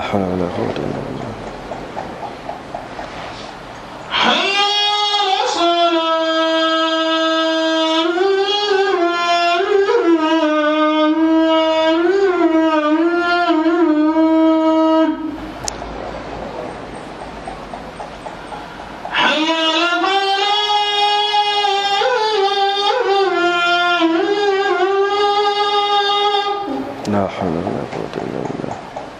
حول ولا قوة إلا بالله حي على الصلاة حي على الفلاح لا حول ولا قوة إلا بالله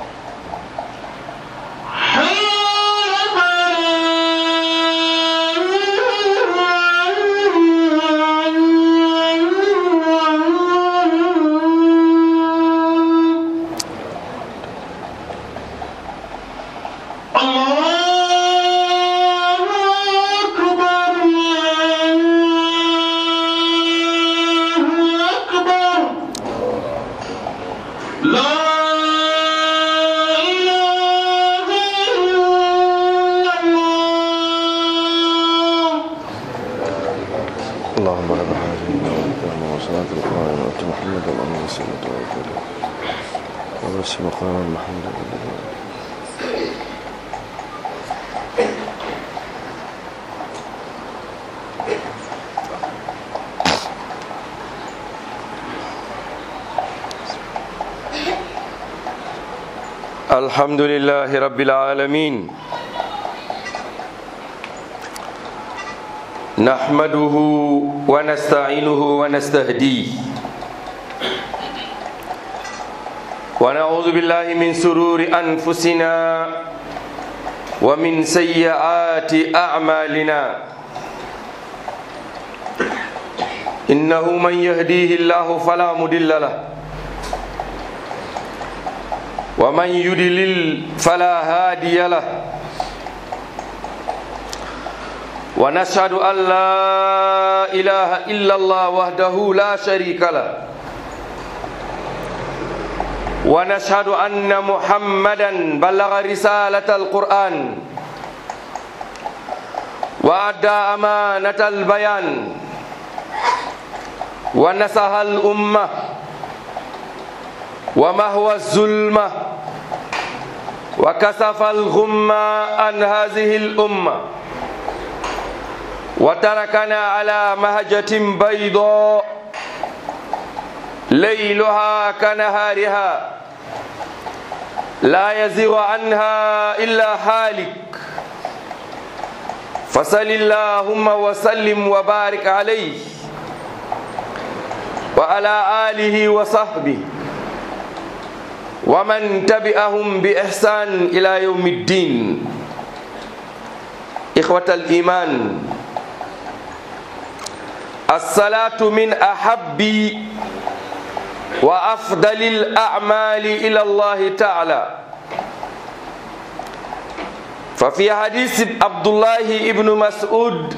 حي على الفلاح الله أكبر الله أكبر لا إله إلا الله اللهم رب هذه الدعوة وصلاة القائمة وأنت محمد اللهم صل وسلم عليه وبس مقام محمد الحمد لله رب العالمين نحمده ونستعينه ونستهديه ونعوذ بالله من سرور أنفسنا ومن سيئات أعمالنا إنه من يهديه الله فلا مضل له ومن يضلل فلا هادي له ونشهد أن لا إله إلا الله وحده لا شريك له ونشهد أن محمدا بلغ رسالة القرآن وأدى أمانة البيان ونصح الأمة ومهوى الظلمة وكسف الغمة عن هذه الأمة وتركنا على مهجة بيضاء ليلها كنهارها لا يزيغ عنها إلا هالك فصل اللهم وسلم وبارك عليه وعلى آله وصحبه ومن تبعهم بإحسان إلى يوم الدين إخوة الإيمان الصلاة من أحب وأفضل الأعمال إلى الله تعالى ففي حديث عبد الله بن مسعود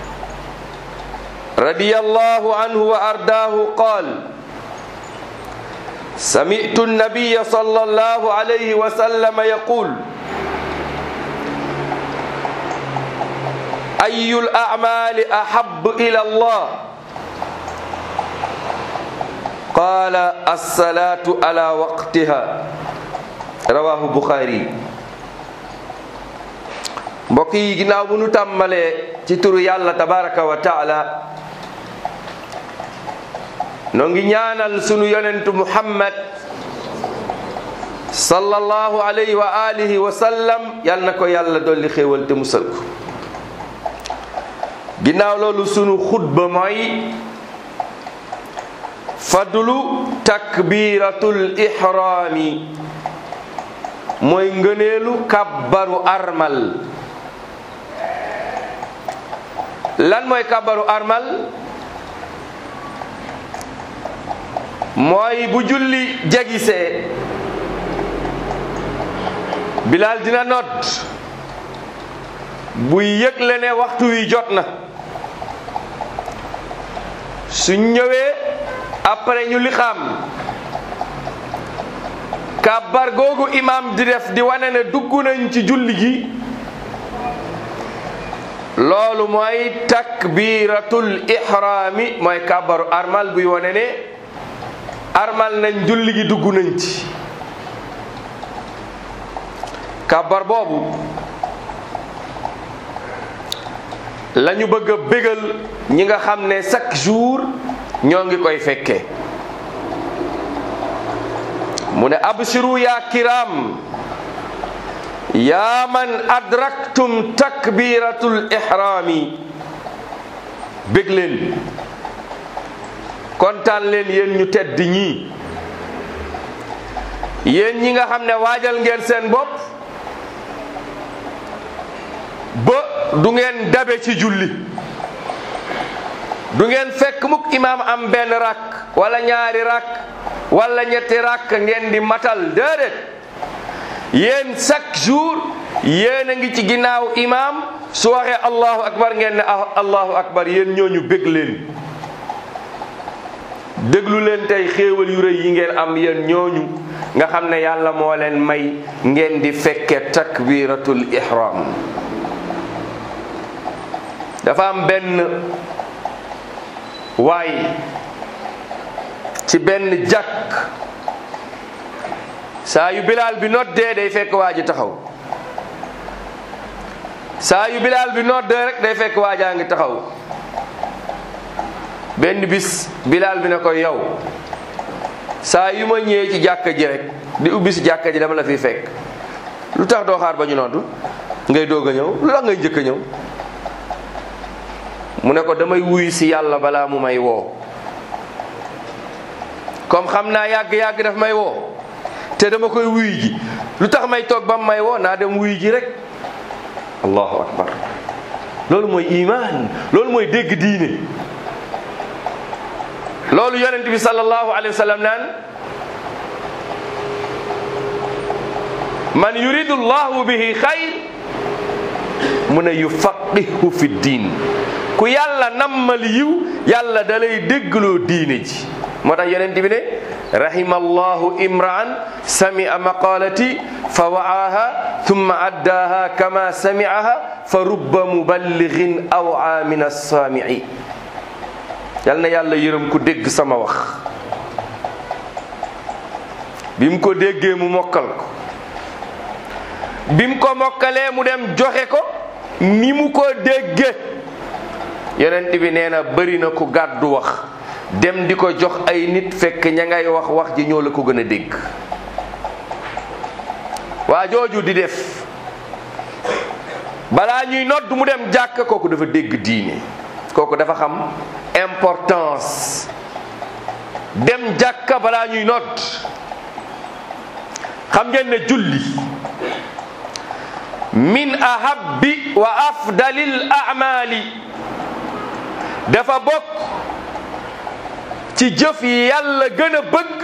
رضي الله عنه وأرضاه قال سمعت النبي صلى الله عليه وسلم يقول أي الأعمال أحب إلى الله قال الصلاة على وقتها رواه البخاري mbokk yi ginnaaw bu nu tàmbalee ci turu yàlla tabaraka wa taala noo ngi ñaanal sunu yonentu muhammad sallallahu alayhi wa alihi wa sallam yal na ko yàlla dolli xéewal te musal ko ginnaaw loolu sunu xutba mooy fadlu takbiratul ihrami mooy ngëneelu kabbaru armal lan mooy kabbaru armal mooy bu julli jegisee bilaal dina nodd buy yëgle ne waxtu wi jot na su ñëwee après ñu lixaam kàbbar googu imam di def di wane ne dugg nañ ci julli gi loolu mooy takbiratul ihrami mooy kàbbaru armal buy wane ne armal nañ julli gi dugg nañ ci kàbbar boobu lañu bëgg a bégal ñi nga xam ne chaque jour ñoo ngi koy fekkee mu ne abshiru ya kiram yaa man adraktum takbiratul ihrami bég leen kontaan leen yéen ñu tedd ñii yéen ñi nga xam ne waajal ngeen seen bopp ba du ngeen dabe ci julli du ngeen fekk mukk imaam am benn rakk wala ñaari rakk wala ñetti rakk ngeen di matal déedéet yéen chaque jour yéen a ngi ci ginnaaw imaam su waxee allahu akbar ngeen ne allahu akbar yéen ñooñu bég leen déglu leen tey xéewal yu rëy yi ngeen am yéen ñooñu nga xam ne yàlla moo leen may ngeen di fekke takbiratul ihram dafa am benn waay ci benn jàkk saa yu bilaal bi noddee day fekk waa ji taxaw saa yu bilaal bi noddee rek day fekk waajaa ngi taxaw benn bis bilaal bi ne ko yow saa yu ma ñëwee ci jàkka ji rek di ubbi si jàkka ji dama la fi fekk lu tax doo xaar ba ñu noddu ngay doog a ñëw lu tax ngay njëkk a ñëw mu ne ko damay wuyu si yàlla balaa mu may woo comme xam naa yàgg-yàgg daf may woo te dama koy wuyu ji lu tax may toog ba mu may woo naa dem wuyu ji rek allahu akbar loolu mooy iman loolu mooy dégg diine loolu yonent bi sallallahu alayhi wa sallam naan man yuridu llahu bihi xayr mu ne yufaqihu fi diin ku yàlla nammal yiw yàlla da lay déggloo diine ji moo tax yonent bi ne rahima allahu imraan samia maqalati fa wa'aha thumma addaaha kama sami'aha fa rubba muballighin aw'a min as-saami'i yal na yàlla yërëm ku dégg sama wax bi mu ko déggee mu mokkal ko bi mu ko mokkalee mu dem joxe ko ni mu ko déggee yonent bi nee na bëri na ku gàddu wax dem di ko jox ay nit fekk ña ngay wax wax ji ñoo la ko gën a dégg waa jooju di def balaa ñuy nodd mu dem jàkk kooku dafa dégg diine kooku dafa xam importance dem jàkka balaa ñuy nodd xam ngeen ne julli min ahabbi wa afdalil a'mali dafa bokk ci jëf yi yàlla gën a bëgg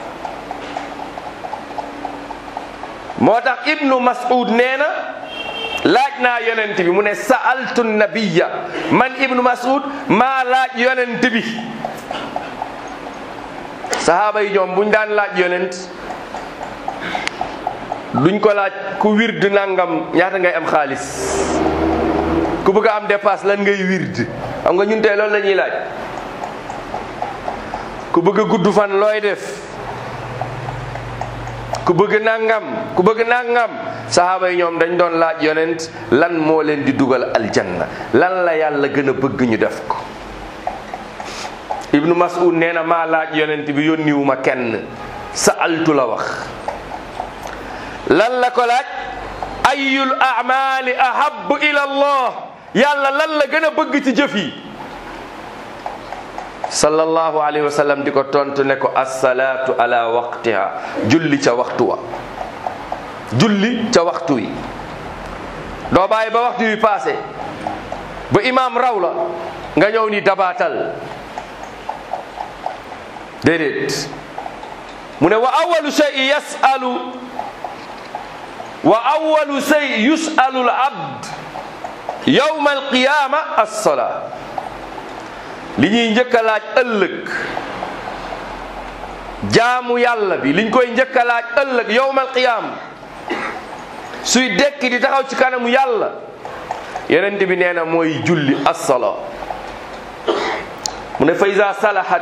moo tax ibnu mas'ud nee na laaj naa yonent bi mu ne sa'altu nabiya man ibnu mas'ud maa laaj yonent bi sahaaba yi ñoom buñ daan laaj yonent duñ ko laaj ku wird nangam ñaata ngay am xaalis ku bëgg a am dépasse lan ngay wird xam nga ñun tey loolu la ñuy laaj ku bëgg a gudd fan looy def ku bëgg nangam ku bëgg nangam sahaaba yi ñoom dañ doon laaj yonent lan moo leen di dugal aljanna lan la yàlla gën a bëgg ñu def ko ibnu mas'ud nee na maa laaj yonent bi yónniwuma kenn sa altu la wax lan la ko laaj ayul amali ahabu ila allah yàlla lan la gën a bëgg ci jëf yi sallallahu alayhi wa sallam di ko tontu ne ko assalaatu ala waqtiha julli ca waxtu wa julli ca waxtu wi doo bàyyi ba waxtu wi passé ba imaam raw la nga ñëw ni dabaatal déedéet mu ne wa awalu shay yasalu wa awalu shay yusalu al abd yawma alqiyama alsolaa li ñuy njëkk a laaj ëllëg jaamu yàlla bi liñ koy njëkk a laaj ëllëg yawma alqiyama suy dekki di taxaw ci kanamu yàlla yonent bi nee na mooy julli assola mu ne fa iza salahat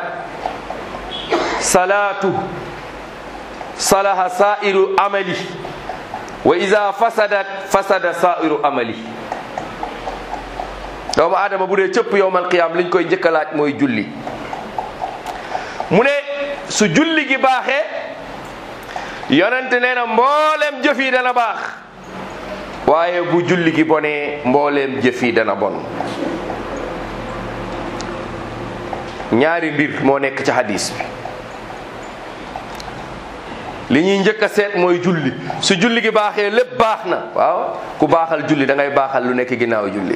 salaatu salaha sairu amali wa ida fasadat fasada sairu amali doomu aadama bu dee cëpp yowmal qiyaam liñ koy njëkk a laaj mooy julli mu ne su julli gi baaxee yonente nee na mbooleem jëf yi dana baax waaye bu julli gi bonee mbooleem jëf yi dana bon ñaari mbir moo nekk ci hadis bi li ñuy njëkk a seet mooy julli su julli gi baaxee lépp baax na waaw ku baaxal julli da ngay baaxal lu nekk ginnaaw julli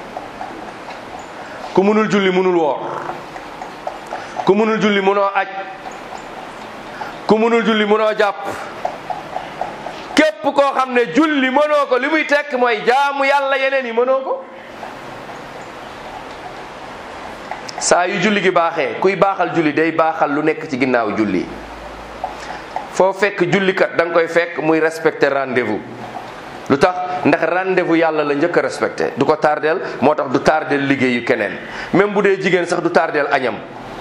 ku munul julli munul woor ku munul julli munoo aj ku munul julli munoo jàpp képp koo xam ne julli mënoo ko li muy tekk mooy jaamu yàlla yeneen yi mënoo ko saa yu julli gi baaxee kuy baaxal julli day baaxal lu nekk ci ginnaaw julli foo fekk jullikat da nga koy fekk muy respecter rendez-vous lu tax ndax rendez-vous yàlla la njëkk a respecté du ko tardeel moo tax du tardeel liggéeyu keneen même bu dee jigéen sax du tardeel añam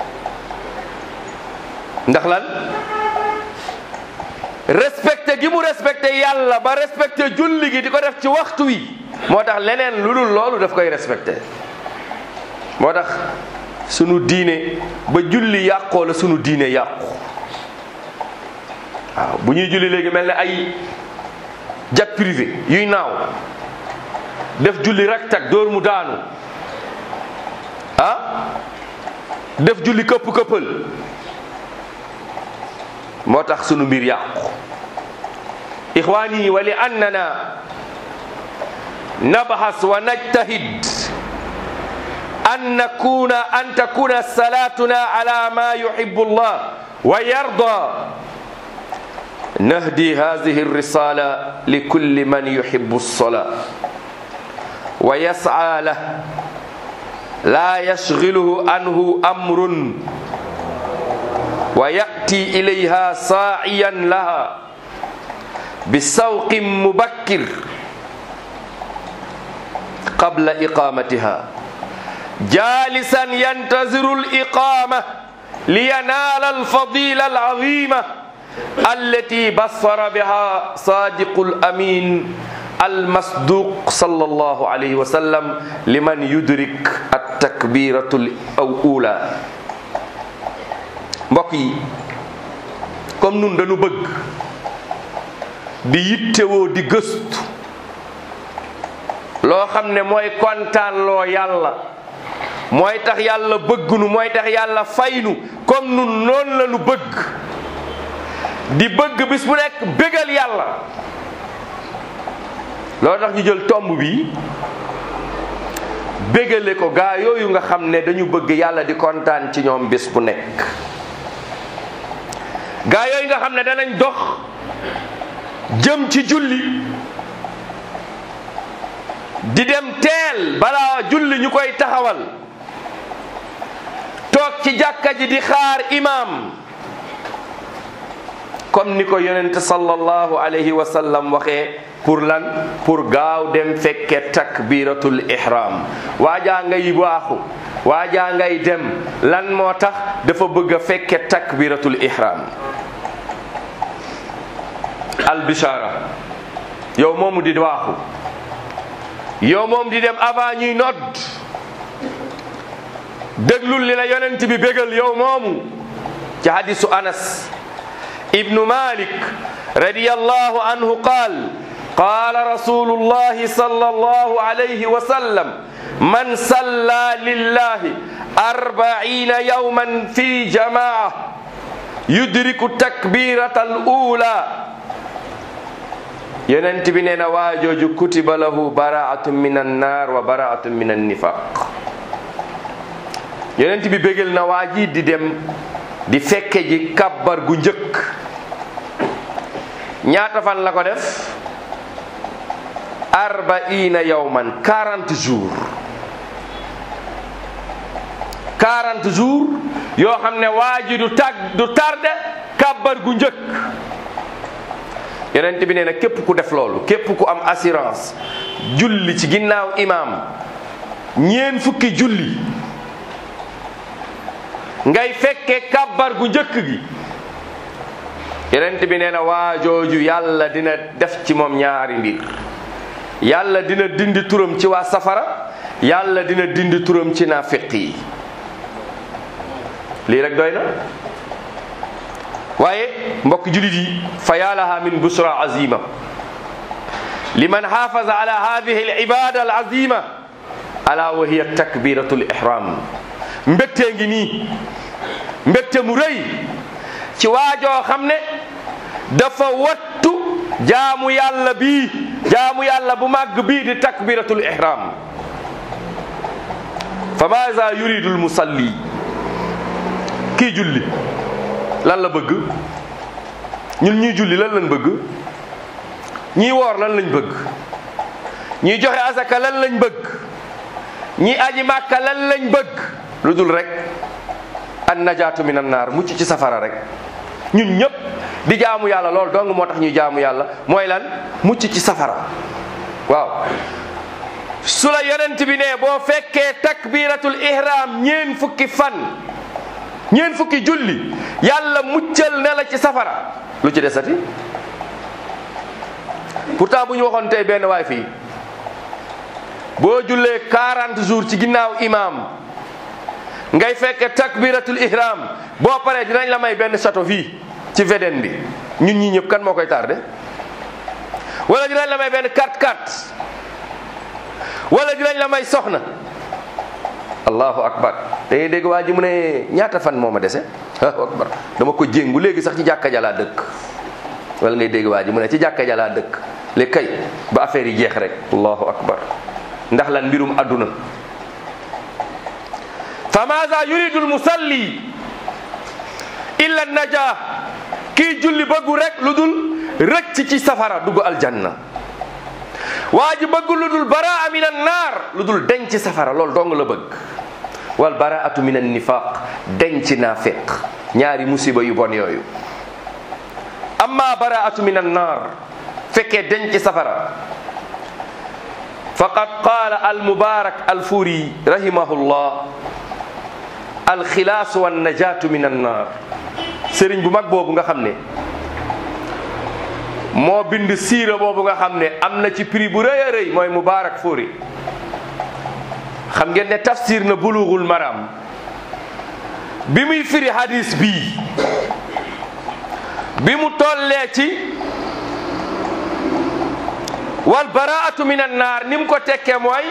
ndax lan respecté gi mu respecté yàlla ba respecté julli gi di ko def ci waxtu wi moo tax leneen lu dul loolu daf koy respecté moo tax sunu diine ba julli yàqoo la sunu diine yàqu waaw bu ñuy julli léegi mel ne ay jet privé yuy naaw def julli rek tag dóor mu daanu ah def julli këpp këppal moo tax sunu mbir yàqu ixwaani wa li annana nabhas wa najtahid an nakuna an takuna salatuna ala ma yuhibbu allah wa yarda نهدي هذه الرسالة لكل من يحب الصلاة ويسعى له لا يشغله عنه أمر ويأتي إليها ساعيا لها بسوق مبكر قبل إقامتها جالسا ينتظر الإقامة لينال الفضيلة العظيمة التي بصر بها صادق الأمين المصدوق صلى الله عليه وسلم لمن يدرك التكبيرة الأولى mbokk yi comme nun dañu bëgg di yittewoo di gëstu loo xam ne mooy kontaan loo yàlla mooy tax yàlla bëggnu mooy tax yàlla faynu comme nun noonu la nu bëgg di bëgg bis bu nekk bégal yàlla loolu tax ñu jël tomb bi bégale ko gaa yooyu nga xam ne dañu bëgg yàlla di kontaan ci ñoom bis bu nekk gaa yooyu nga xam ne danañ dox jëm ci julli di dem teel balaa julli ñu koy taxawal toog ci jàkka ji di xaar imaam comme ni ko yonent sallallahu alayhi wa sallam waxee pour lan pour gaaw dem fekke takbiratul ihram waajaa ngay waaxu waajaa ngay dem lan moo tax dafa bëgg a fekke takbiratul ihram albishara yow moomu di waaxu yow moom di dem avant ñuy nodd déglul li la yonent bi bégal yow moomu ci hadisu anas ibnu malik radiyallahu anhu qaal قال رسول الله صلى الله عليه وسلم من صلى لله أربعين يوما في جماعة يدرك التكبيرة الأولى yonent bi nee na waajooju kutiba lahu baraatun min annar wa baraatun min annifaq yonent bi bégal na waa ji di dem di fekke ji kabbar gu njëkk ñaata fan la ko def arbaina yawman 40 jours 40 jours yoo xam ne waa ji du tag du tarde kabbar gu njëkk yonent bi nee na képp ku def loolu képp ku am assurance julli ci ginnaaw imaam ñeen fukki julli ngay fekke kabbar gu njëkk gi yonent bi nee na waa jooju yàlla dina def ci moom ñaari mbir yàlla dina dindi turam ci waa safara yàlla dina dindi turam ci naafiq yi lii rek doy na waaye mbokk julit yi fa yaalaha min busra azima liman xaafaza ala hadihi alibada alazima ala wa hiya takbiratu lihram mbégtee ngi nii mbégte mu rëy ci waajoo xam ne dafa wattu jaamu yàlla bii jaamu yàlla bu màgg bii di takbiratul ihram fa maza yuridu lmusalli kii julli lan la bëgg ñun ñuy julli lan lañ bëgg ñii woor lan lañ bëgg ñii joxe asaka lan lañ bëgg ñii aji màkka lan lañ bëgg lu dul rek an najaatu min an naar mucc ci safara rek ñun ñëpp di jaamu yàlla loolu dong moo tax ñuy jaamu yàlla mooy lan mucc ci safara waaw su la yonent bi ne boo fekkee takbiratul ihram ñeen fukki fan ñeen fukki julli yàlla muccal ne la ci safara lu ci desati pourtant bu ñu waxoon tey benn waay fii boo jullee 40 jours ci ginnaaw imam ngay fekke takbiratul ihram boo paree dinañ la may benn château fii ci VDN bi ñun ñii ñëpp kan moo koy tardé wala dinañ la may benn 4-4 wala dinañ la may soxna allahu akbar da ngay dégg waa ji mu ne ñaata fan moo ma dese allahu akbar dama ko jéngu léegi sax ci jàkka jalaa dëkk wala ngay dégg waa ji mu ne ci jàkka jalaa dëkk léegi kay ba affaire yi jeex rek allahu akbar ndax lan mbirum adduna fa maza yuridu lmusalli illa naja kii julli bëggu rek lu dul rëcc ci safara dugg aljanna waa ji bëgg lu dul baraa min an naar lu dul denc safara loolu dong la bëgg wal baraatu min an nifaq denc naafiq ñaari musiba yu bon yooyu amma baraatu min an naar fekkee denc safara faqad qaala al mubarak al furi rahimahullah al xilaas wa najaatu min an naar sëriñ bu mag boobu nga xam ne moo bind siira boobu nga xam ne am na ci prix bu rëy a rëy mooy Mubaarak Furi xam ngeen ne tafsir na bulughul maram bi muy firi hadis bii bi mu tollee ci wal baraatu min an naar ni mu ko tekkee mooy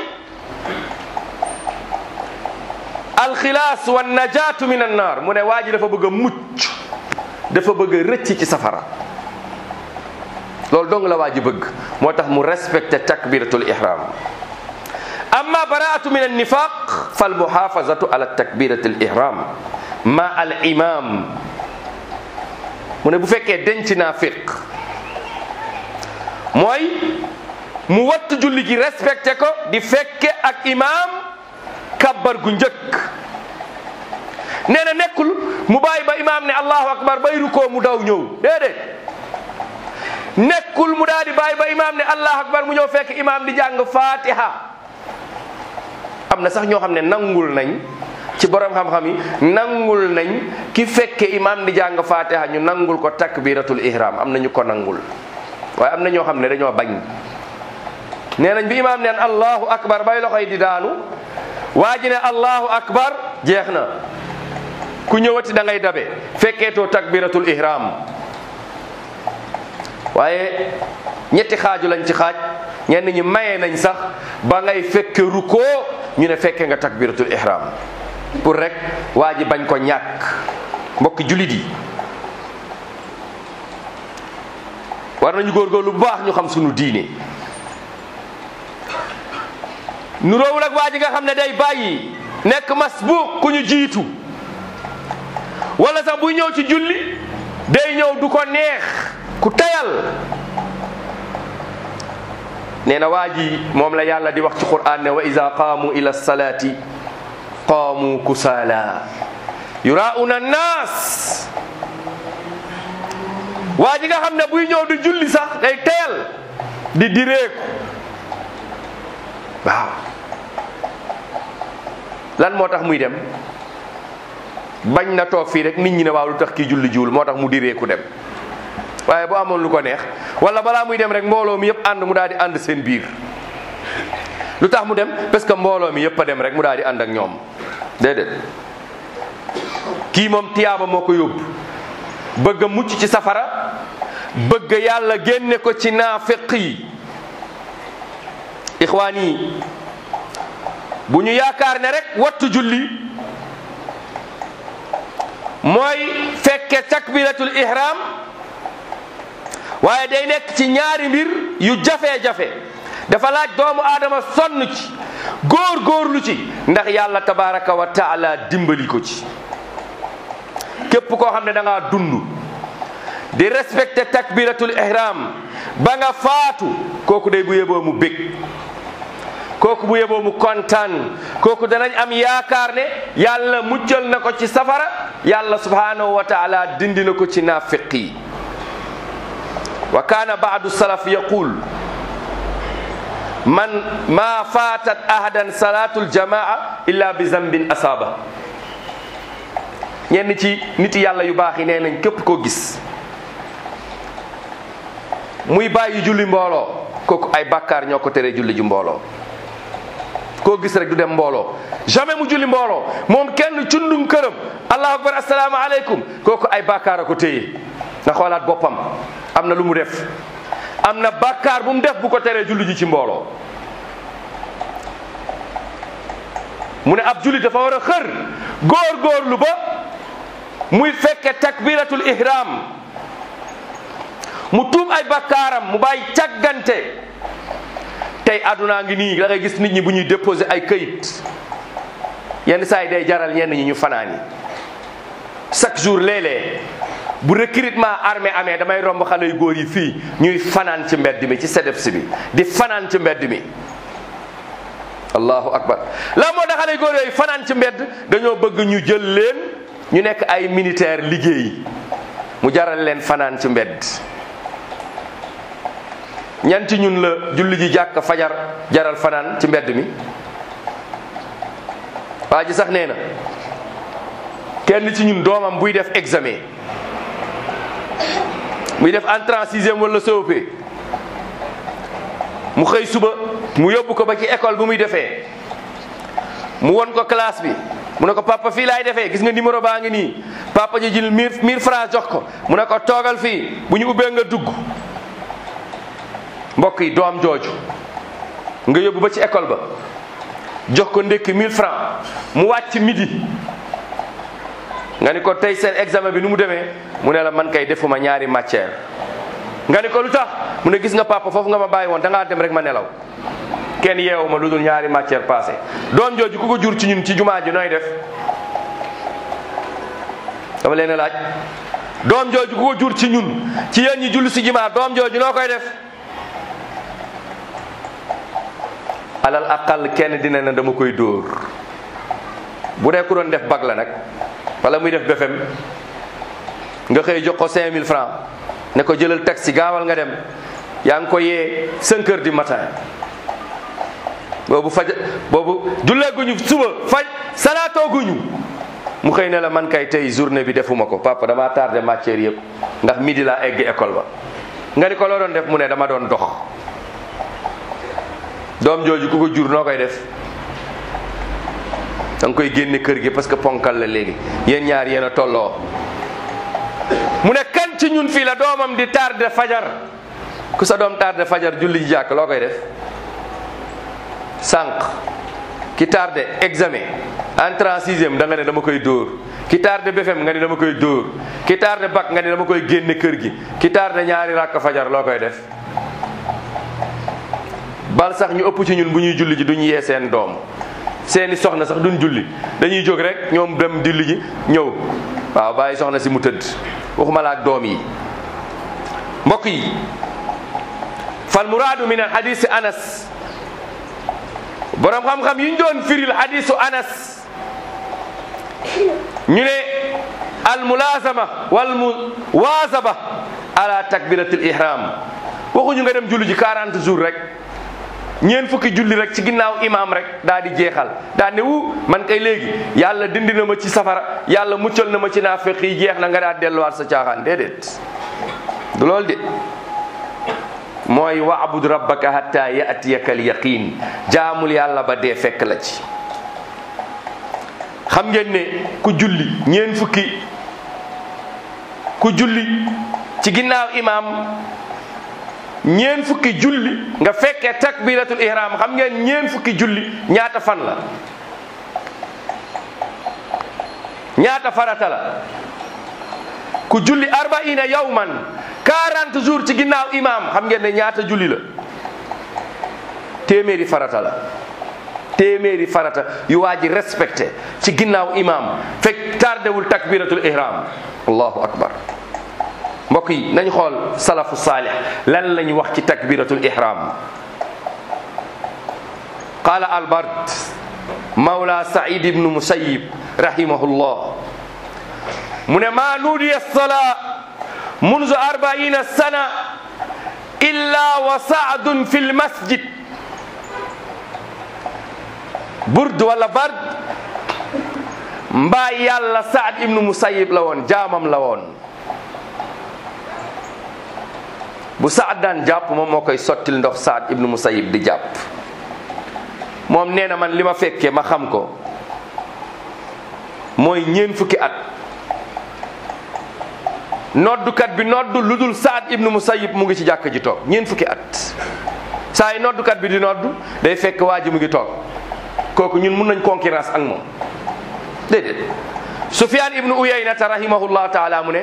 alxilaas wa najaatu min an naar mu ne waa ji dafa bëgg a mucc dafa bëgg a rëcc ci safara loolu dong la waa ji bëgg moo tax mu respecté takbiratul ihram amma baraatu min annifaq fal muhafazatu ala takbiratul ihram ma al imam mu ne bu fekkee denc naafiq mooy mu wattu julli gi respecté ko di fekke ak imam kabbar gu njëkk nee na nekkul mu bàyyi ba imam ne allahu akbar bay rukoo mu daw ñëw déedéet nekkul mu daal di bàyyi ba imaam ne allah akbar mu ñëw fekk imaam di jàng fatiha am na sax ñoo xam ne nangul nañ ci borom xam-xam yi nangul nañ ki fekke imaam di jàng fatiha ñu nangul ko takbiratul ihram am na ñu ko nangul waaye am na ñoo xam ne dañoo bañ nee nañ bi imaam neen allahu akbar bay loxoy di daanu waa ji ne allahu akbar jeex na ku ñëwati da ngay dabe fekkeetoo takbiratul ihram waaye ñetti xaaju lañ ci xaaj ñenn ñi maye nañ sax ba ngay fekke rukkoo ñu ne fekke nga takbiratul ihram pour rek waa ji bañ ko ñàkk mbokki julit yi war nañu góorgóorlu bu baax ñu xam sunu diine nu roowul ak waa ji nga xam ne day bàyyi nekk masbuq ku ñu jiitu wala sax buy ñëw ci julli day ñëw du ko neex ku tayal nee na waa ji moom la yàlla di wax ci qur'an ne wa ida qaamu ila salaati qaamu kusaala yurauna annaas waa ji nga xam ne buy ñëw di julli sax day tayal di direeku waaw lan moo tax muy dem bañ na toog fii rek nit ñi ne waaw lu tax kii julli jiwul moo tax mu direeku dem waaye bu amoon lu ko neex wala balaa muy dem rek mbooloo mi yëpp ànd mu daal di ànd seen biir lu tax mu dem parce que mbooloo mi yëpp a dem rek mu daal di ànd ak ñoom déedéet kii moom tiyaaba moo ko yóbbu bëgg a mucc ci safara bëgg yàlla génne ko ci naafeq yi ixwaan yi bu ñu yaakaar ne rek wattu julli mooy fekke takbiratul ihram waaye day nekk ci ñaari mbir yu jafe-jafe dafa laaj doomu aadama sonn ci góor góorlu ci ndax yàlla tabaraka wa taala dimbali ko ci képp koo xam ne da ngaa dund di respecté takbiratul ihram ba nga faatu kooku day bu yeboo mu bég kooku bu yeboo mu kontaan kooku danañ am yaakaar ne yàlla muccal na ko ci safara yàlla subhanahu wa taala dindi na ko ci naafiq yi wa kaana baadu salaf yaqul man ma fatat ahadan salatul jamaa illa bi zambin asaba ñenn ci nit yàlla yu baax yi nee nañ képp koo gis muy bàyyi julli mbooloo kooku ay bàkkaar ñoo ko tere julli ju mbooloo koo gis rek du dem mbooloo jamais mu julli mbooloo moom kenn cundum këram allahu akbar assalaamu aleykum kooku ay bàkkaar a ko téye na xoolaat boppam am na lu mu def am na bàkkaar bu mu def bu ko teree julli ji ci mbooloo mu ne ab julli dafa war a xër góor-góorlu ba muy fekke takbiratul ihram mu tuub ay bakkaaram mu bàyyi càggante tey aduna ngi nii da ngay gis nit ñi bu ñuy déposer ay këyit yenn saa yi day jaral ñenn ñi ñu fanaani chaque jour léeg-léeg bu recrutement armée amee damay romb xale yu góor yi fii ñuy fanaan ci mbedd mi ci CDEPS bi di fanaan ci mbedd mi allahu akbar la moo tax xale yu góor yooyu fanaan ci mbedd dañoo bëgg ñu jël leen ñu nekk ay militaire liggéey mu jaral leen fanaan ci mbedd ñanti ñun la julli ji jàkk fajar jaral fanaan ci mbedd mi waa ji sax nee na kenn ci ñun doomam buy def examen muy def entrée en sixième wala COP mu xëy suba mu yóbbu ko ba ci école bu muy defee mu won ko classe bi mu ne ko papa fii laay defee gis nga numéro baa ngi nii papa ji jël mille mille francs jox ko mu ne ko toogal fii bu ñu ubbee nga dugg mbokk yi doom jooju nga yóbbu ba ci école ba jox ko ndekki 1000 francs mu wàcc midi nga ni ko tey seen examen bi nu mu demee mu ne la man kay defuma ñaari matière nga ni ko lu tax mu ne gis nga papa foofu nga ma bàyyi woon da ngaa dem rek ma nelaw kenn yeewu ma lu dul ñaari matière passé doom jooju ku ko jur ci ñun ci jumaa ji nooy def dama leen a laaj doom jooju ku ko jur ci ñun ci yéen ñi julli si jumaa doom jooju noo koy def alal aqal kenn dina ne dama koy dóor bu dee ku doon def bag la nag wala muy def BFEM nga xëy jox ko 5000 francs ne ko jëlal taxi gaawal nga dem yaa ngi ko yee 5 heures du matin boobu faj boobu julleeguñu suba faj salaatooguñu mu xëy ne la man kay tey journée bi defuma ko papa dama tardé matière yëpp ndax midi laa egg école ba nga ni ko loo doon def mu ne dama doon dox doom jooju ku ko jur noo koy def da nga koy génne kër gi parce que ponkal la léegi yéen ñaar yéen a tolloo mu ne kan ci ñun fii la doomam di tardé fajar ku sa doom tardé fajar julli ji jàkk loo koy def sànq ki tardé examen entrée en sixième da nga ne dama koy dóor ki tardé BFEM nga ni dama koy dóor ki tardé bac nga ni dama koy génne kër gi ki tardé ñaari rakk fajar loo koy def bal sax ñu ëpp ci ñun bu ñuy julli ji duñ yee seen doom seeni soxna sax duñ julli dañuy jóg rek ñoom dem julli ji ñëw waaw bàyyi soxna si mu tëdd waxuma la ak doom yi mbokk yi fal muraadu min al hadisi anas borom xam-xam yi ñu doon firil hadisu anas ñu ne al mulazama wal muwazaba ala takbiratil ihram waxuñu nga dem julli ji 40 jours rek ñeen fukki julli rek ci ginnaaw imaam rek daa di jeexal daa ne wu man kay léegi yàlla dindi na ma ci safara yàlla muccal na ma ci naafeq yi jeex na nga daa delluwaat sa caaxaan déedéet du loolu de mooy waabud rabbaka hatta yatiyaka al yaqin jaamul yàlla ba dee fekk la ci xam ngeen ne ku julli ñeen fukki ku julli ci ginnaaw imaam ñeen fukki julli nga fekkee takbiratul ihram xam ngeen ñeen fukki julli ñaata fan la ñaata farata la ku julli arbaina yawman 40 jours ci ginnaaw imaam xam ngeen ne ñaata julli la téeméeri farata la téeméeri farata yu waa ji respecté ci ginnaaw imaam fekk tardewul takbiratul ihram allahu akbar mbokk yi nañ xool salafu saalih lan lañu wax ci takbiratul ihram qala albard mawla said ibnu musayib rahimahullah mu ne ma nuudiya salaa munzu arbaina sana illa wa saadun fi lmasjid burd wala bard mbaa yàlla saad ibnu musayib la woon jaamam la woon bu saad daan jàpp moom moo koy sottil ndox saad ibnu musayib di jàpp moom nee na man li ma fekkee ma xam ko mooy ñeen fukki at noddukat bi noddu lu dul saad ibnu musayib mu ngi ci jàkk ji toog ñeen fukki at saa yi noddukat bi di noddu day fekk waa ji mu ngi toog kooku ñun mun nañ concurrence ak moom déedéet sufyan ibnu uyaynata rahimahullahu taala mu ne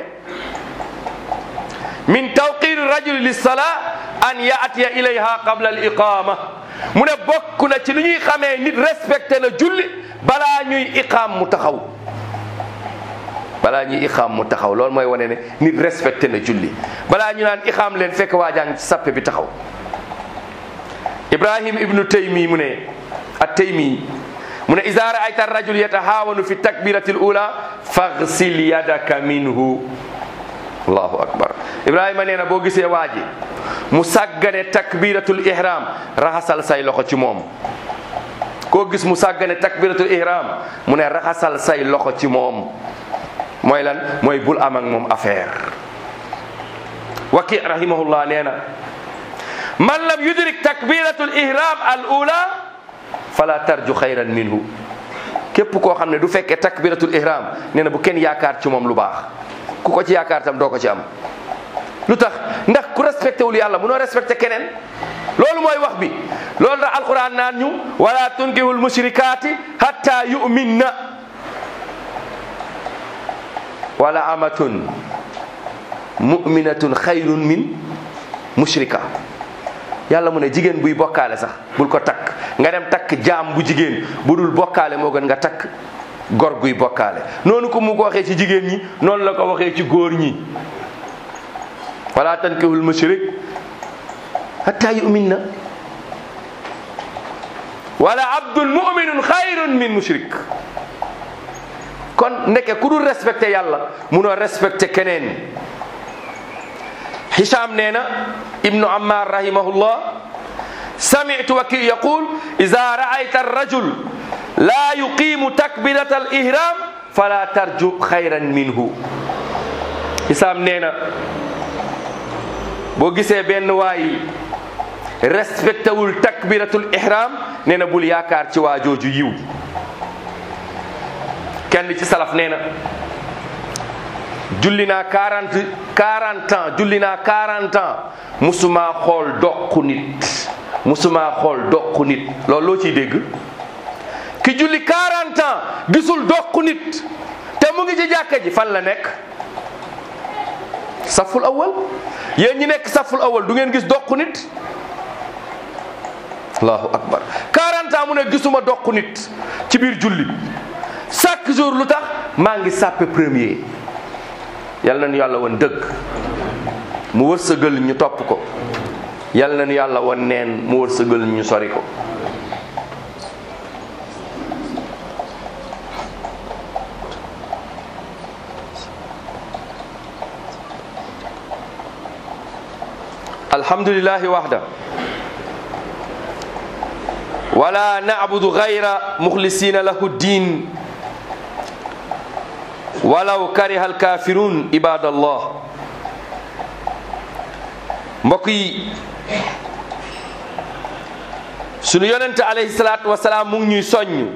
min tawqir rajuli lissalaa an yaatiya ilayha qabla al iqama mu ne bokk na ci lu ñuy xamee nit respecté na julli balaa ñuy iqaam mu taxaw balaa ñuy iqaam mu taxaw loolu mooy wane ne nit respecté na julli balaa ñu naan iqaam leen fekk waajaa ngi ci sappe bi taxaw ibrahim ibnu taymi mu ne at taymi mu ne iza raayta rajul yatahaawanu fi takbirati l ula faghsil yadaka minhu allahu akbar ibrahima nee na boo gisee waa ji mu sàggane takbiratul ihram raxasal say loxo ci moom koo gis mu sàggane takbiratul ihram mu ne raxasal say loxo ci moom mooy lan mooy bul am ak moom affaire waki rahimahullah nee na man lam yudrik takbiratul ihram al ula fala tarju xayran minhu képp koo xam ne du fekkee takbiratul ihram nee na bu kenn yaakaar ci moom lu baax ku ko ci yaakaar tam doo ko ci am lu tax ndax ku respecté wul yàlla munoo respecté keneen loolu mooy wax bi loolu tax alquran naan ñu wala tunkihul mushrikaati hatta yu'minna wala amatun mu'minatun xayrun min mushrika yàlla mu ne jigéen buy bokkaale sax bul ko takk nga dem takk jaam bu jigéen bu dul bokkaale moo gën nga takk gor guy bokkaale noonu ko mu ko waxee ci jigéen ñi noonu la ko waxee ci góor ñi wala tankihul mushrik hatta yu'minna wala abdun mu'minun xayrun min mushrik kon ndeke ku dul respecté yàlla munoo respecté keneen Hicham nee na ibnu Ammar rahimahullah sami'tu waki yaqul iza ra'ayta ar-rajul la yuqimu takbirat al-ihram fala tarju xayran minhu Hicham nee na boo gisee benn waay respecté wul takbiratul ihram nee na bul yaakaar ci waa jooju yiw kenn ci salaf nee na julli naa quarante quarante ans julli naa quarante ans musuma xool doq nit musuma xool doq nit loolu loo ciy dégg ki julli quarante ans gisul doq nit te mu ngi ci jàkka ji fan la nekk saful awal yéen ñi nekk saful awal du ngeen gis doq nit allahu akbar 40 ans mu ne gisuma doq nit ci biir julli chaque jour lu tax maa ngi sàppe premier yal na nu yàlla woon dëgg mu wërsëgal ñu topp ko yal na nu yàlla woon neen mu wërsëgal ñu sori ko alhamdulillahi wahda wala na'budu ghayra mukhlisina lahu din walaw kariha alkafirun ibadallah mbokk yi sunu yonente alayhi salaatu wasalaam mu ngi ñuy soññ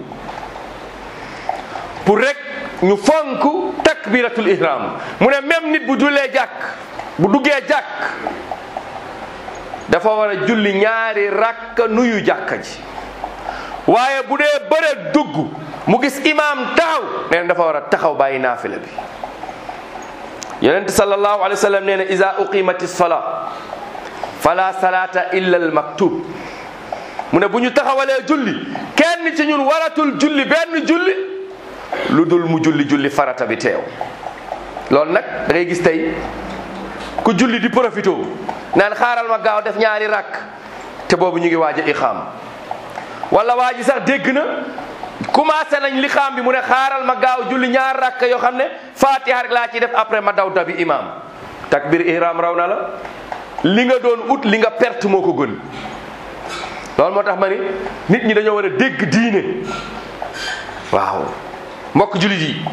pour rek ñu fonk takbiratul ihram mu ne même nit bu jullee jàkk bu duggee jàkk dafa war a julli ñaari rakk nuyu jàkka ji waaye bu dee bëre dugg mu gis imaam taxaw nee na dafa war a taxaw bàyyi naafila bi yonent sallallahu alayhi wa sallam nee na iza uqimati sala fala salata illa al maktub mu ne bu ñu taxawalee julli kenn ci ñun waratul julli benn julli lu dul mu julli julli farata bi teew loolu nag da ngay gis tey ku julli di profito naan xaaral ma gaaw def ñaari rakk te boobu ñu ngi waaj a iqaam wala waa ji sax dégg na commencé nañ li xaam bi mu ne xaaral ma gaaw julli ñaar rakk yoo xam ne fatiha rek laa ci def après ma daw dabi imam takbir ihram raw na la li nga doon ut li nga perte moo ko gën loolu moo tax ma ni nit ñi dañoo war a dégg diine waaw mbokk jullit yi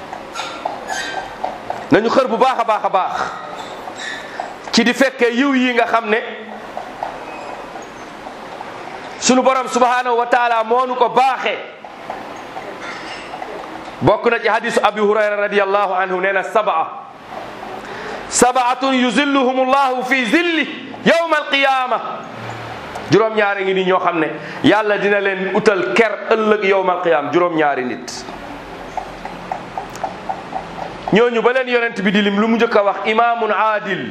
nañu xër bu baax a baax a baax ci di fekkee yiw yi nga xam ne sunu borom subhanahu wa taala moo nu ko baaxee bokk na ci hadisu abi hurayra radiallahu anhu nee na sabaa sabaatun yuzilluhum llahu fi zilli yawma alqiyama juróom-ñaari ngi ni ñoo xam ne yàlla dina leen utal ker ëllëg yawma alqiyama juróom-ñaari nit ñooñu ba leen yonent bi di lim lu mu njëkk a wax imamun aadil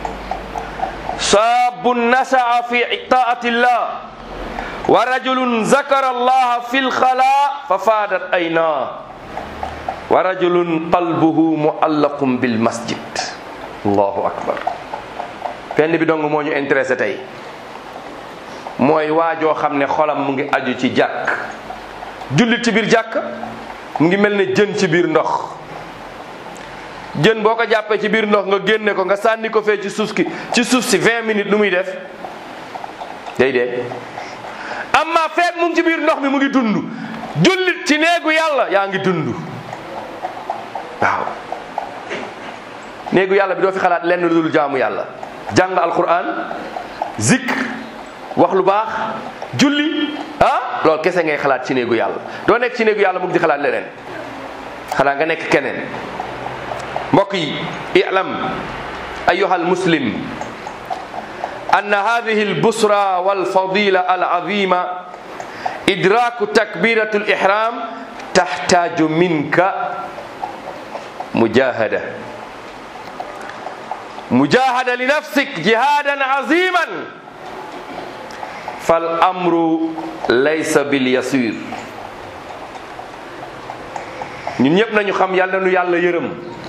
shaabun nasaa fi taati llah wa rajulun zakara allaha fi lxala fa faadat aynaa wa rajulun qalbuhu muallaqun bil masjid allahu akbar fenn bi dong moo ñu intéressé tey mooy waajoo xam ne xolam mu ngi aju ci jàkk jullit ci biir jàkk mu ngi mel ne jën ci biir ndox jën boo ko jàppee ci biir ndox nga génne ko nga sànni ko fee ci suuf ki ci suuf si 20 minutes lu muy def day dee amma feet mu ngi ci biir ndox mi mu ngi dund jullit ci néegu yàlla yaa ngi dund waaw néegu yàlla bi doo fi xalaat lenn lu dul jaamu yàlla jàng alquran zikr wax lu baax julli ah loolu kese ngay xalaat ci néegu yàlla doo nekk ci néegu yàlla mu ngi di xalaat leneen xanaa nga nekk keneen mbokk yi i'lam ayuha almuslim أن هذه البصرى والفضيلة العظيمة إدراك تكبيرة الإحرام تحتاج منك مجاهدة مجاهدة لنفسك جهادا عظيما فالأمر ليس باليسير ñun ñëpp nañu xam yàlla nu yàlla yërëm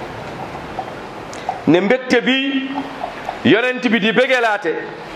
ne mbégte bi yonent bi di bégelaate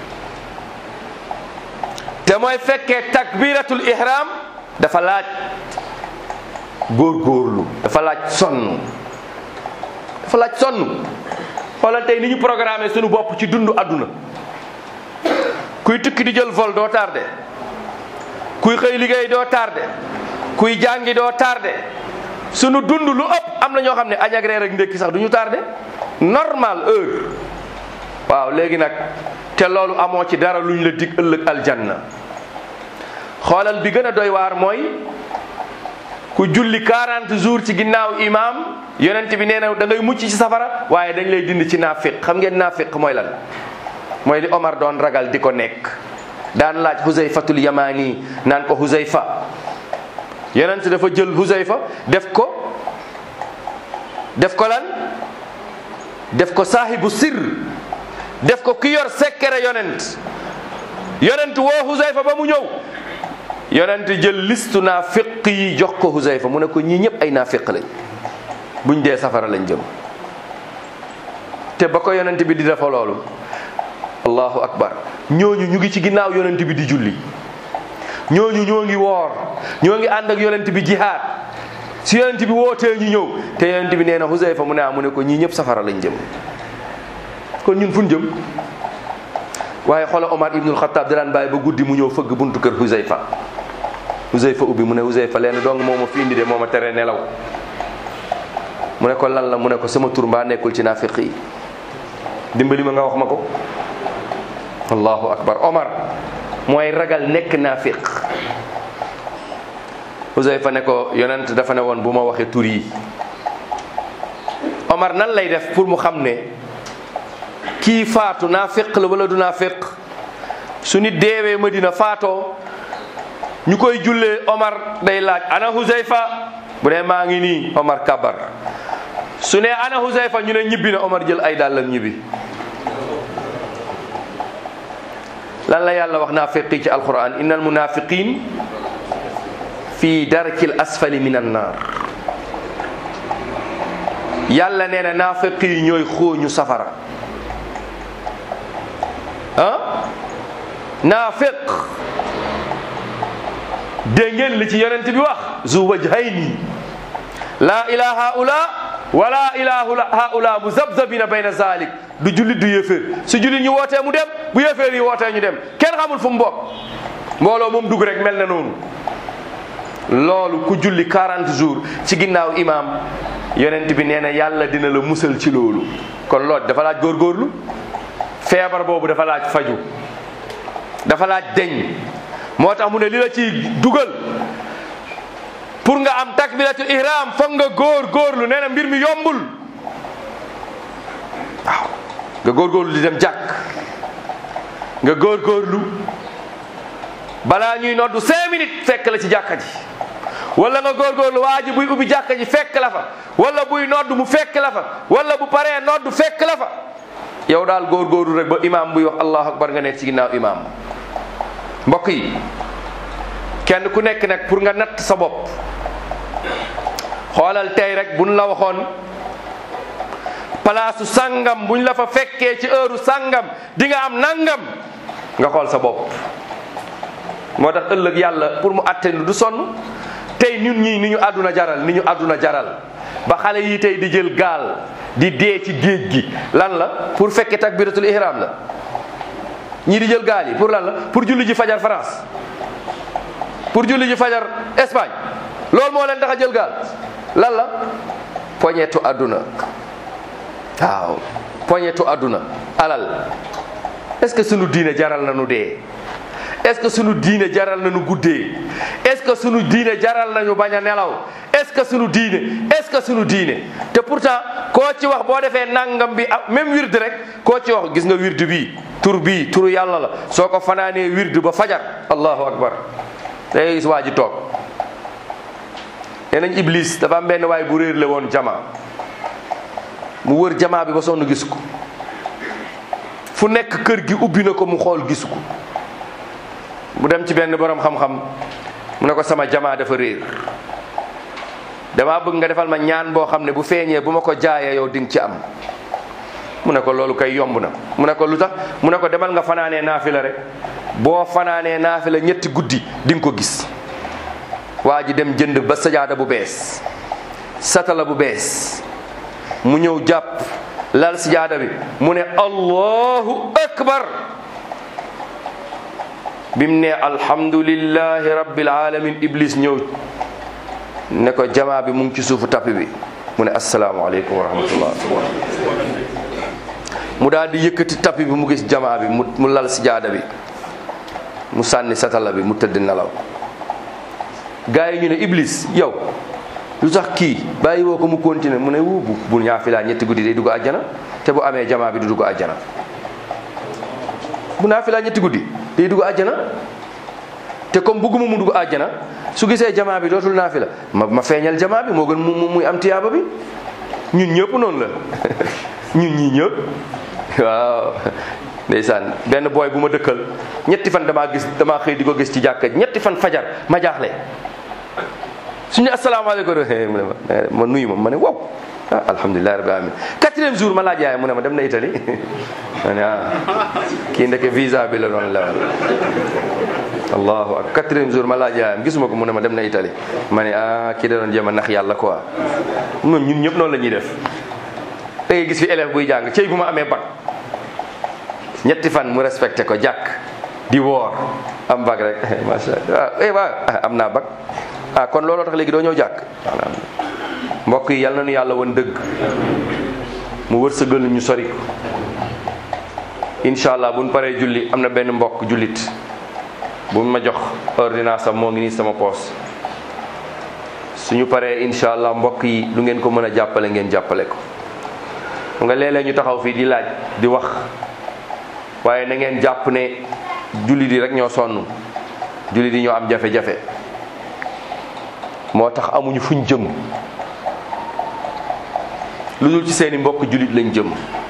te mooy fekkee takbiratul ihram dafa laaj góorgóorlu dafa laaj sonn dafa laaj sonn xoolal tey ni ñu programmé suñu bopp ci dundu àdduna kuy tukki di jël vol doo tardé kuy xëy liggéey doo tardé kuy jàngi doo tardé sunu dund lu ëpp am na ñoo xam ne añ ak reer ak ndékki sax du ñu tardé normal heure waaw léegi nag te loolu amoo ci dara luñ la dig ëllëg aljanna xoolal bi gën a doy waar mooy ku julli 40 jours ci ginnaaw imam yonent bi nee na da ngay mucc ci safara waaye dañ lay dind ci naafiq xam ngeen naafiq mooy lan mooy li Omar doon ragal di ko nekk daan laaj Huzayfatul Yamani naan ko Huzayfa yonent dafa jël Huzayfa def ko def ko lan def ko saahibu sir def ko ki yor sekkere yonent yonent woo Huzayfa ba mu ñëw yonent jël listu naafiq yi jox ko Huzayfa mu ne ko ñii ñëpp ay naafiq lañ buñ dee safara lañ jëm te ba ko yonent bi di defa loolu allahu akbar ñooñu ñu ngi ci ginnaaw yonent bi di julli ñooñu ñoo ngi woor ñoo ngi ànd ak yonent bi jihaad si yonent bi wootee ñu ñëw te yonent bi nee na Huzayfa mu ne ah mu ne ko ñii ñëpp safara lañ jëm kon ñun fu ñu jëm waaye xoola Omar ibnul Xattaab daan bàyyi ba guddi mu ñëw fëgg buntu kër Huzayfa Huzayfa ubbi mu ne Huzayfa leen dong moo ma fi indi de moo ma tere nelaw mu ne ko lan la mu ne ko sama tur mbaa nekkul ci naafiq yi dimbali ma nga wax ma ko allahu akbar omar mooy ragal nekk naafiq Huzayfa ne ko yonent dafa ne woon bu ma waxee tur yi omar nan lay def pour mu xam ne kii faatu naafiq la wala du naafiq su nit deewee Madina faatoo ñu koy jullee omar day laaj ana Huzayfa bu ne maa ngi nii omar kabar su ne ana Huzayfa ñu ne ñibbi na omar jël ay dàllam ñibbi lan la yàlla wax naafiqi ci alquran innal munafiqin fi darkil asfali min an naar yàlla nee na naafiqi yi ñooy xooñu safara ah naafiq dégg ngeen li ci yonent bi wax zu wajhayni la ilaha haula wala ilaha haula muzabzabina bayna zalik du jullit du yéeféer su jullit ñu wootee mu dem bu yéeféer yi wootee ñu dem kenn xamul fu mu bokk mbooloo moom dugg rek mel na noonu loolu ku julli 40 jours ci ginnaaw imaam yonent bi nee na yàlla dina la musal ci loolu kon loolu dafa laaj góorgóorlu feebar boobu dafa laaj faju dafa laaj deñ moo tax mu ne li la ci dugal pour nga am takbiratul ihram foog nga góor góorlu nee na mbir mi yombul waaw nga góorgóorlu di dem jàkk nga góorgóorlu balaa ñuy noddu cinq minutes fekk la ci jàkka ji wala nga góorgóorlu waa ji buy ubbi jàkka ji fekk la fa wala buy noddu mu fekk la fa wala bu paree noddu fekk la fa yow daal góorgóorlu rek ba imaam buy wax allahu akbar nga nekk ci ginnaaw imaam mbokk yi kenn ku nekk nag pour nga natt sa bopp xoolal tey rek buñ la waxoon palaasu sàngam buñ la fa fekkee ci heure sàngam di nga am nangam nga xool sa bopp moo tax ëllëg yàlla pour mu atte du sonn tey ñun ñii ni ñu àdduna jaral ni ñu àdduna jaral ba xale yi tey di jël gaal di dee ci géej gi lan la pour fekke takbiratul ihram la ñii di jël gaal yi pour lan la pour julli ji fajar France pour julli ji fajar Espagne loolu moo leen tax a jël gaal lan la poñetu àdduna waaw poñetu àdduna alal est-ce que sunu diine jaral na nu dee est-ce que sunu diine jaral na nu guddee est-ce que sunu diine jaral nañu bañ a nelaw est-ce que sunu diine est-ce que sunu diine te pourtant koo ci wax boo defee nangam bi ah même wird rek koo ci wax gis nga wird bii tur bii turu yàlla la soo ko fanaanee wird ba fajar allahu akbar day gis waa ji toog nee nañ iblis dafa am benn waay bu réer le woon jama mu wër jamaa bi ba sonn gis ko fu nekk kër gi ubbi na ko mu xool gis ko mu dem ci benn borom xam-xam mu ne ko sama jamaa dafa réer damaa bëgg nga defal ma ñaan boo xam ne bu feeñee bu ma ko jaayee yow di nga ci am mu ne ko loolu kay yomb na mu ne ko lu tax mu ne ko demal nga fanaanee naafila rek boo fanaanee naafila ñetti guddi di nga ko gis waa ji dem jënd ba sajaada bu bees satala bu bees mu ñëw jàpp lal sajaada bi mu ne allahu akbar bi mu ne alhamdulillahi rabbil alamin iblis ñëw ne ko jamaa bi mu ngi ci suufu tappi bi mu ne asalaamaaleykum wa rahmatullah mu daal di yëkkati tappi bi mu gis jamaa bi mu mu lal sijaada bi mu sànni satala bi mu tëdd nelaw gars yi ñu ne iblis yow lu tax kii bàyyi woo ko mu continuer mu ne wu bu bu ñaafilaa ñetti guddi day dugg àjjana te bu amee jamaa bi du dugg àjjana bu naafilaa ñetti guddi day dugg àjjana te comme bugguma mu dugg àjjana su gisee jamaa bi dootul naafila ma ma feeñal jamaa bi moo gën mu muy am tiyaaba bi ñun ñëpp noonu la ñun ñii ñëpp waaw ndeysaan benn booy bu ma dëkkal ñetti fan damaa gis damaa xëy di ko gis ci jàkka ñetti fan fajar ma jaaxle suñu asalaamaaleykum mu ne ma ma nuyu ma ma ne wow ah alhamdulilah rabbil alamin quatrième jour ma laaj yaay mu ne ma dem na Italie ma ne ah kii ndeke visa bi la doon lewal allahu akbar quatrième jour ma laaj yaayam gisuma ko mu ne ma dem na Italie ma ne ah kii da doon jéem a nax yàlla quoi ñun ñun ñëpp noonu la ñuy def da ngay gis fi élève buy jàng cey bu ma amee bac ñetti fan mu respecté ko jàkk di woor am bac rek macha allah eh waaw am naa bac ah kon looloo tax léegi doo ñëw jàkk mbokk yi yal na nu yàlla woon dëgg mu wërsëgal ñu sori ko incha allah buñ paree julli am na benn mbokk jullit bu ma jox ordonnance am moo ngi nii sama poos suñu paree incha allah mbokk yi lu ngeen ko mën a jàppale ngeen jàppale ko nga léeg-léeg ñu taxaw fii di laaj di wax waaye na ngeen jàpp ne jullit yi rek ñoo sonn jullit yi ñoo am jafe-jafe moo tax amuñu fuñ jëm lu dul ci seeni mbokk jullit lañ jëm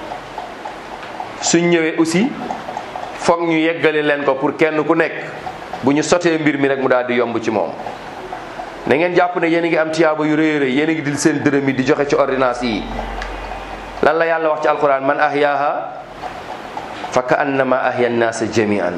suñ ñëwee aussi foog ñu yeggale leen ko pour kenn ku nekk bu ñu sotee mbir mi rek mu daal di yomb ci moom na ngeen jàpp ne yéen a ngi am tiyaaba yu rëy rëy yéen a ngi dil seen dërëm yi di joxe ci ordonnance yi lan la yàlla wax ci alquran man ahyaaha fa ka annama ahya nnaasa jamian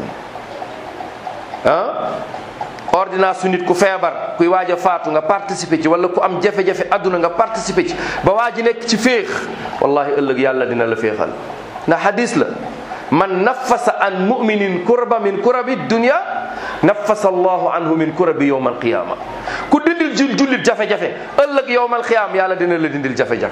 ah ordonnance su nit ku feebar kuy waaj a faatu nga participer ci wala ku am jafe-jafe adduna nga participer ci ba waa ji nekk ci féex wallahi ëllëg yàlla dina la féexal ndax hadis la man nafasa an muminin kurba min kurabi dunia nafasa allahu anhu min kurabi yowma alqiyama ku dindil jul jullit jafe-jafe ëllëg yowma alqiyama yàlla dina la dindil jafe-jafe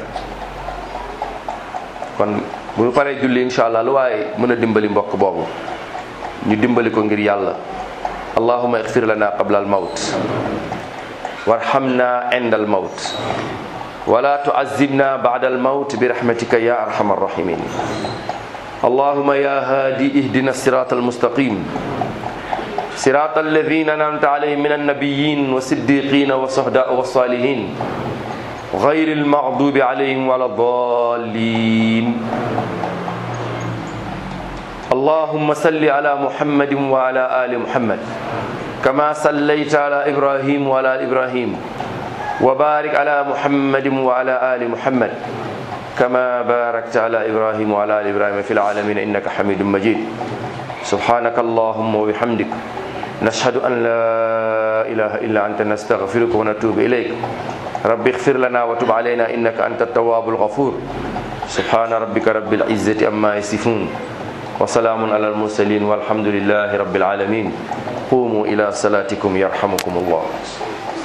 kon bu ñu paree julli incha allah lu waaye mën a dimbali mbokk boobu ñu dimbali ko ngir yàlla allahuma ixfir lana qabla almawt warhamna inda almawt wala tuazibna bada almawt birahmatika ya arhama arrahimin اللهم يا هادي اهدنا الصراط المستقيم صراط الذين انعمت عليهم من النبيين والصديقين والصهداء والصالحين غير المغضوب عليهم ولا الضالين اللهم صل على محمد وعلى ال محمد كما صليت على ابراهيم وعلى ال ابراهيم وبارك على محمد وعلى ال محمد كما باركت على إبراهيم وعلى آل إبراهيم في العالمين إنك حميد مجيد سبحانك اللهم وبحمدك نشهد أن لا إله إلا أنت نستغفرك ونتوب إليك رب اغفر لنا وتب علينا إنك أنت التواب الغفور سبحان ربك رب العزة أما يصفون وسلام على المرسلين والحمد لله رب العالمين قوموا إلى صلاتكم يرحمكم الله